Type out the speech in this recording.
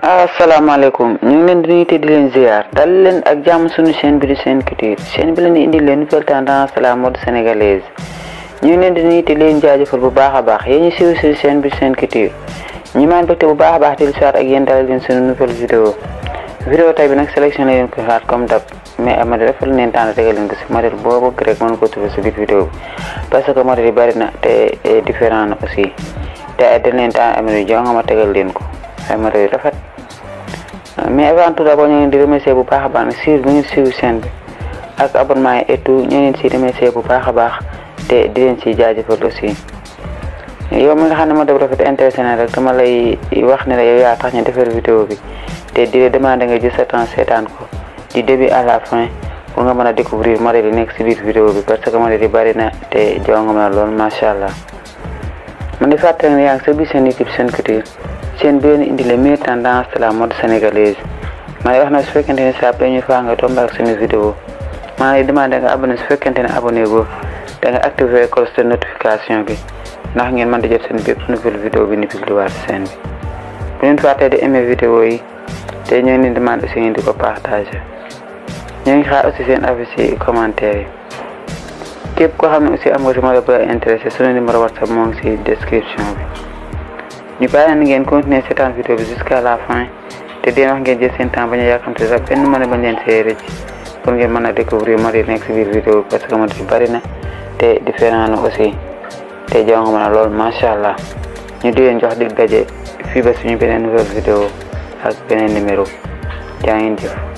asalaamaaleykum ñu ngi leen di nuyu te di leen ziar dal leen ak jàmm suñu chaîne bi di Sen Culture chaîne bi leen di indi leen nouvelle tendance la mode sénégalaise ñu ngi leen di nuyu te di leen jaajëfal bu baax a baax yéen ñu siiw si chaîne bi Sen Culture ñu maan bëgte bu baax a baax di lu ak yéen dalal leen suñu nouvelle vidéo vidéo tay bi nag sélectionné leen ko xaar comme dab mais amadi dafa leen temps tegal leen ko si modèle boo bëgg rek mën ko trouver si biir vidéo bi parce que modèle yi bari na te différent na aussi te dañ leen temps amadi jo nga ma tegal leen ko ay modèle yu rafet mais avant tout d'abord ñu ngi di remercier bu baax a baax ne suivre bi ngeen suivre chaîne bi ak abonnement yi et tout ñu leen si remercier bu baax a baax te di leen si jaajëfal aussi yow mi nga xam ne modèle bu rafet intéressé na rek dama lay wax ne la yow yaa tax ñu defar vidéo bi te di la demander nga jël sa temps seetaan ko du début à la fin pour nga mën a découvrir modèle yi nekk si biir vidéo bi parce que modèle yi bari na te jonga ma lool macha allah man di fàttali ne yaa ngi sa biir seen YouTube Sen Culture chaîne bi leen indi les meilleures tendances de la mode sénégalaise maa ngi wax na su fekkente ne saa ñu faa nga tombé ak suñu vidéo maa ngi demandé nga abonné su fekkente ne abonné go da nga activé cloche de notification bi ndax ngeen mën di jot seen bépp nouvelle vidéo bi ni publié waat seen bi bu leen fàttee di aimé vidéo yi te ñoo ngi demandé aussi ngeen di ko partagé ñoo ngi xaar aussi seen avis ci commentaire yi képp koo xam ne aussi am nga si modèle bu la intéressé suñu numéro whatsapp moo ngi si description bi ñu bàyyi na ngeen continuer seetaan vidéo bi jusqu'à la fin te deen wax ngeen jël seen temps bañ a yàkkamte sax benn mën a bañ leen see rëcc pour ngeen mën a découvrir modèle nekk si biir vidéo bi parce que modèle bari na te différent na aussi te jonga mën a lool macha allah ñu di leen jox dig daje fii ba suñu beneen nouvelle vidéo ak beneen numéro jaa ngeen jëf